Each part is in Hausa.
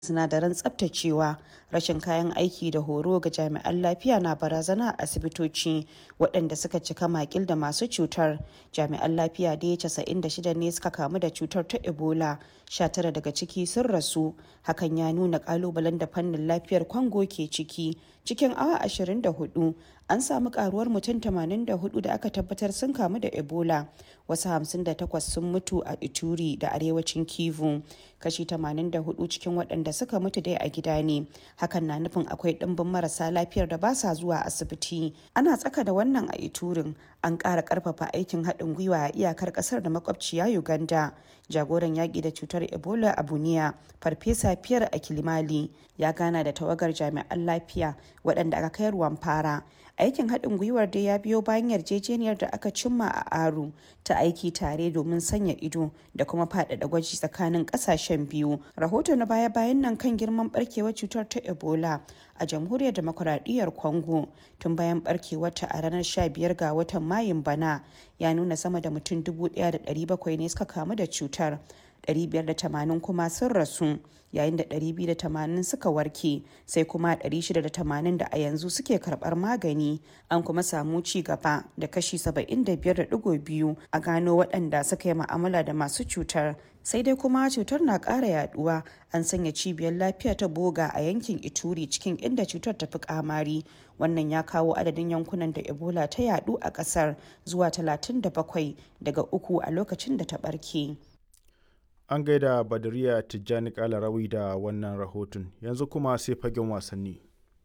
sinadaran tsaftacewa rashin kayan aiki da horo ga jami'an lafiya na barazana a asibitoci waɗanda suka cika makil da masu cutar jami'an lafiya da ya 96 ne suka kamu da cutar ta ebola 19 daga ciki sun rasu hakan ya nuna kalubalen da fannin lafiyar kwango ke ciki cikin awa 24 an samu karuwar mutum 84 da aka tabbatar sun kamu da ebola wasu 58 sun mutu a ituri da arewacin kivu kashi 84 cikin waɗanda suka mutu dai a gida ne hakan na nufin akwai ɗimbin marasa lafiyar da ba sa zuwa asibiti ana tsaka da wannan a iturin an ƙara ƙarfafa aikin haɗin gwiwa a iyakar ƙasar da makwabciya uganda jagoran yaƙi da cutar ebola a buniya farfesa fiyar a kilimali ya gana da tawagar jami'an lafiya waɗanda aka kai ruwan fara aikin haɗin gwiwar dai ya biyo bayan yarjejeniyar da aka cimma a aru ta aiki tare domin sanya ido da kuma faɗaɗa gwaji tsakanin ƙasashen biyu rahoto na baya-bayan nan kan girman barkewar cutar ta ebola a jamhuriyar demokuraɗiyyar congo tun bayan barkewarta a ranar 15 ga watan mayun bana ya nuna sama da mutum 1,700 ne suka kamu da cutar 580 kuma sun rasu yayin da 280 suka warke sai kuma 680 da a yanzu suke karbar magani an kuma samu ci gaba da kashi 75.2 a gano waɗanda suka yi ma'amala da masu cutar sai dai kuma cutar na ƙara yaduwa an sanya cibiyar lafiya ta boga a yankin ituri cikin inda cutar ta fi kamari wannan ya kawo adadin yankunan da ebola ta yadu a ƙasar zuwa 37 daga uku a lokacin da ta ɓarke. an gaida badariya tijjani kalarawi da wannan rahoton yanzu kuma sai fagen wasanni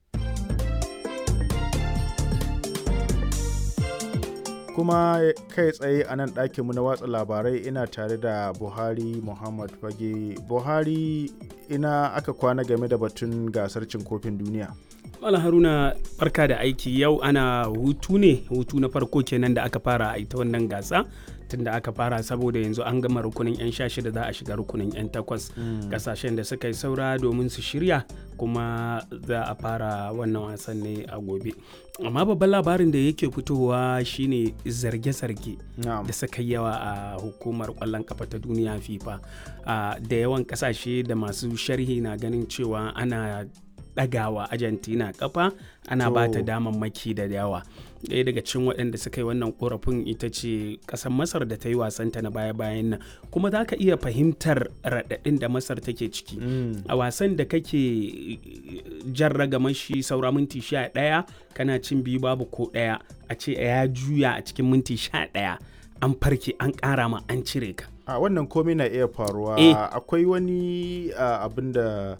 kuma kai tsaye a nan ɗakinmu na watsa labarai ina tare da buhari muhammad fage buhari ina aka kwana game da batun gasar cin kofin duniya Mala Haruna barka da aiki yau ana hutu ne hutu na farko kenan da aka fara a ita wannan gasa tun da aka fara saboda yanzu an gama rukunin 'yan sha shida za a shiga rukunin 'yan takwas kasashen da suka yi saura domin su shirya kuma za a fara wannan wasan ne a gobe amma babban labarin da yake fitowa shine zarge-zarge da suka yi yawa a hukumar kwallon kafa ta duniya fifa da yawan kasashe da masu sharhi na ganin cewa ana ɗagawa argentina kafa ana ba ta damammaki da yawa ɗaya daga cikin waɗanda suka yi wannan korafin ita ce ƙasar masar da ta yi wasanta na baya-bayan nan kuma za ka iya fahimtar raɗaɗin da masar take ciki a wasan da kake jan ragamashi saura minti sha ɗaya kana cin biyu babu ko ɗaya a ce ya juya a cikin minti sha ɗaya an farke an ƙara ma an cire ka a wannan komai na iya faruwa akwai wani abin da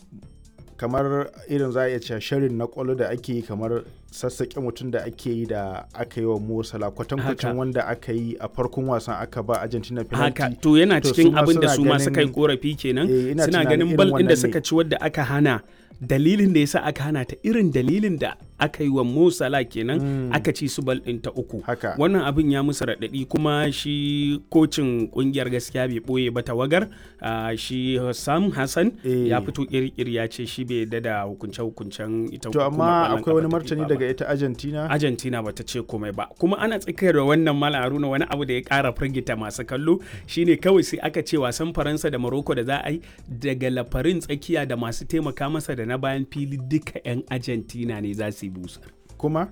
kamar irin za a iya cewa shirin na kwallo da ake yi kamar sassaƙe mutum da ake yi da aka yi wa Mosala kwatankwacin wanda aka yi a farkon wasan aka ba Argentina penalty. Haka to yana cikin abin da su ma suka yi korafi kenan suna ganin bal ɗin da suka ci wadda aka hana dalilin da yasa aka hana ta irin dalilin da aka yi wa Mosala kenan mm. aka ci su bal ɗin ta uku. Haka. Wannan abin ya musu raɗaɗi kuma shi kocin ƙungiyar gaskiya bai ɓoye ba tawagar uh, shi Sam Hassan e. ya fito ƙirƙiri ya ce shi bai yarda da hukunce-hukuncen ita To amma akwai wani martani daga ita Argentina? Argentina bata ce komai ba. Kuma ana tsakiyar da wannan Mala Haruna wani abu da ya ƙara firgita masu kallo shine kawai sai aka ce wasan Faransa da Morocco da za a yi daga lafarin tsakiya da masu taimaka masa da na bayan fili duka 'yan Argentina ne za su yi busar. Kuma?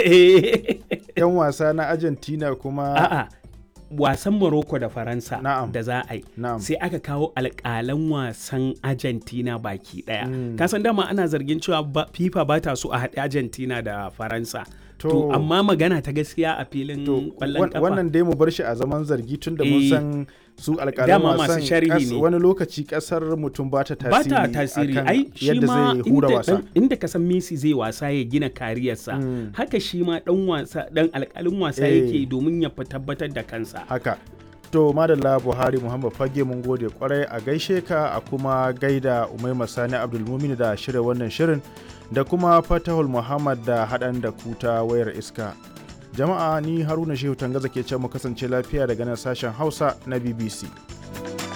'Yan wasa na Argentina kuma? A'a. wasan Morocco da Faransa da za a yi sai aka kawo alƙalan wasan Argentina baki ɗaya. Mm. Kasan dama ana zargin cewa FIFA ba ta so a haɗe Argentina da Faransa. To, to amma magana ta gaskiya a filin ƙwallon kafa. Wannan dai mu bar shi a zaman zargi tun da mun san su alƙalan wasan wani lokaci ƙasar mutum ba ta tasiri. Ba ta tasiri ai shi ma inda, inda ka san Messi zai wasa ya gina kariyarsa. Mm. Haka shi ma ɗan wasa ɗan alƙalin wasa yake domin ya tabbatar da kansa. haka to madalla buhari muhammad fage mun gode kwarai a gaishe ka a kuma gaida umaima sani abdulmumin da shirya wannan shirin da kuma fatahul muhammad da haɗan da kuta wayar iska jama'a ni haruna shehu tangaza ke ce mu kasance lafiya daga nan sashen hausa na bbc